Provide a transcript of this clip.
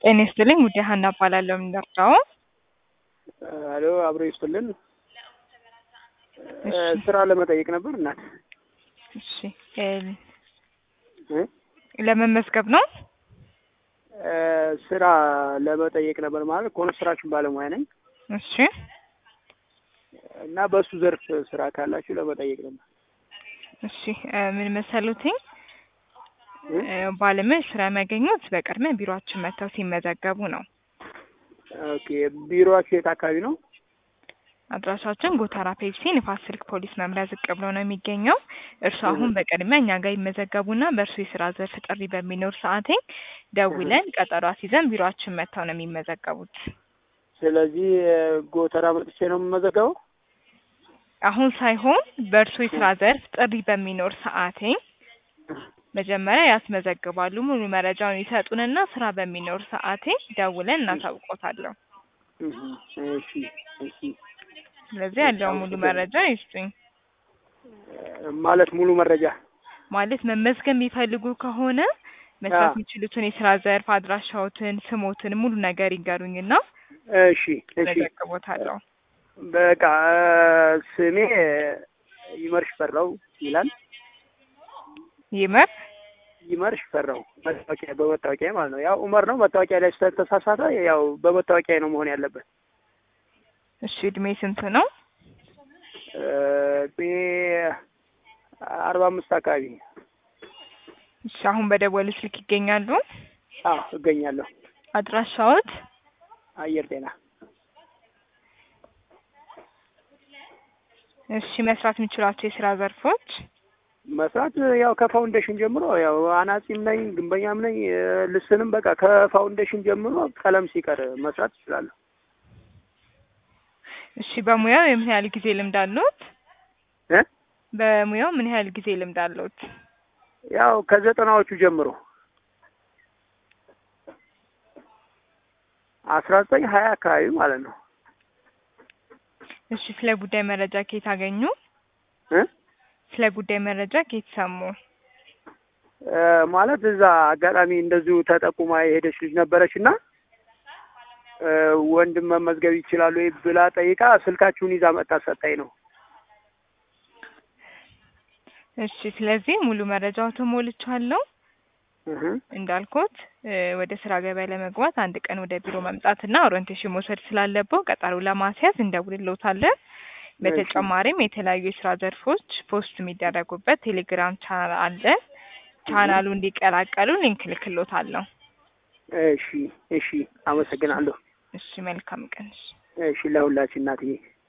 ጤና ይስጥልኝ ውዴ ሀና እባላለሁ። የምንደርዳው አሎ አብሮ ይስጥልን። እሺ ስራ ለመጠየቅ ነበር እናት እሺ እ ለመመዝገብ ነው። እ ስራ ለመጠየቅ ነበር ማለት ኮንስትራክሽን ባለሙያ ነኝ እሺ እና በእሱ ዘርፍ ስራ ካላችሁ ለመጠየቅ ነበር። እሺ እ ምን መሰሉትኝ እ ባለሙያዎች ስራ የሚያገኙት በቅድሚያ ቢሮአችን መጥተው ሲመዘገቡ ነው። ኦኬ ቢሮአችሁ የት አካባቢ ነው? አድራሻችን ጎተራ ፔፕሲ ንፋስ ስልክ ፖሊስ መምሪያ ዝቅ ብሎ ነው የሚገኘው። እርሱ አሁን በቅድሚያ እኛ ጋር ይመዘገቡና በእርሱ የስራ ዘርፍ ጥሪ በሚኖር ሰዓቴ ደውለን ቀጠሮ አስይዘን ቢሮአችን መጥተው ነው የሚመዘገቡት። ስለዚህ ጎተራ መጥቼ ነው የምመዘገበው? አሁን ሳይሆን በእርሱ የስራ ዘርፍ ጥሪ በሚኖር ሰዓቴ መጀመሪያ ያስመዘግባሉ። ሙሉ መረጃውን ይሰጡንና ስራ በሚኖር ሰዓቴ ደውለን እናሳውቆታለሁ። እህ፣ እሺ እሺ ስለዚህ ያለውን ሙሉ መረጃ ይስጡኝ። ማለት ሙሉ መረጃ ማለት መመዝገብ የሚፈልጉ ከሆነ መስራት አዎ። የሚችሉትን የስራ ዘርፍ አድራሻዎትን፣ ስሞትን ሙሉ ነገር ይንገሩኝና እሺ እሺ መዘግቦታለሁ። በቃ ስሜ ይመር ሽፈራው ይላል። ይመር ይመር ሽፈራው መታወቂያ በመታወቂያ ማለት ነው። ያው ኡመር ነው መታወቂያ ላይ ስለተሳሳተ ያው በመታወቂያ ነው መሆን ያለበት። እሺ እድሜ ስንት ነው? እ እድሜ አርባ አምስት አካባቢ እሺ አሁን በደወሉ ስልክ ይገኛሉ? አዎ እገኛለሁ። አድራሻዎት? አየር ጤና እሺ መስራት የሚችሏቸው የስራ ዘርፎች? መስራት ያው ከፋውንዴሽን ጀምሮ ያው አናጺም ነኝ ግንበኛም ነኝ እ ልስንም በቃ ከፋውንዴሽን ጀምሮ ቀለም ሲቀር መስራት እችላለሁ። እሺ በሙያው የምን ያህል ጊዜ ልምድ አለዎት? እ በሙያው ምን ያህል ጊዜ ልምድ አለዎት? ያው ከዘጠናዎቹ ጀምሮ አስራ ዘጠኝ ሀያ አካባቢ ማለት ነው። እሺ ስለ ጉዳይ መረጃ ከየት አገኙ? እ ስለ ጉዳይ መረጃ ከየት ሰሙ? እ ማለት እዛ አጋጣሚ እንደዚሁ ተጠቁማ የሄደች ልጅ ነበረች እና እ ወንድም መመዝገብ ይችላሉ ወይ ብላ ጠይቃ ስልካችሁን ይዛ መጣ ሰጣኝ ነው። እሺ ስለዚህ ሙሉ መረጃዎትን ሞልቻለሁ። እህ እንዳልኩት እ ወደ ስራ ገበያ ለመግባት አንድ ቀን ወደ ቢሮ መምጣትና ኦሪንቴሽን መውሰድ ስላለብዎ ቀጠሮ ለማስያዝ እንደውልልዎታለን። በተጨማሪም የተለያዩ የስራ ዘርፎች ፖስት የሚደረጉበት ቴሌግራም ቻናል አለ። ቻናሉ እንዲቀላቀሉ ሊንክ ልክልዎታለሁ። እሺ እሺ አመሰግናለሁ። እሺ መልካም ቀን። እሺ እሺ ለሁላችን እናትዬ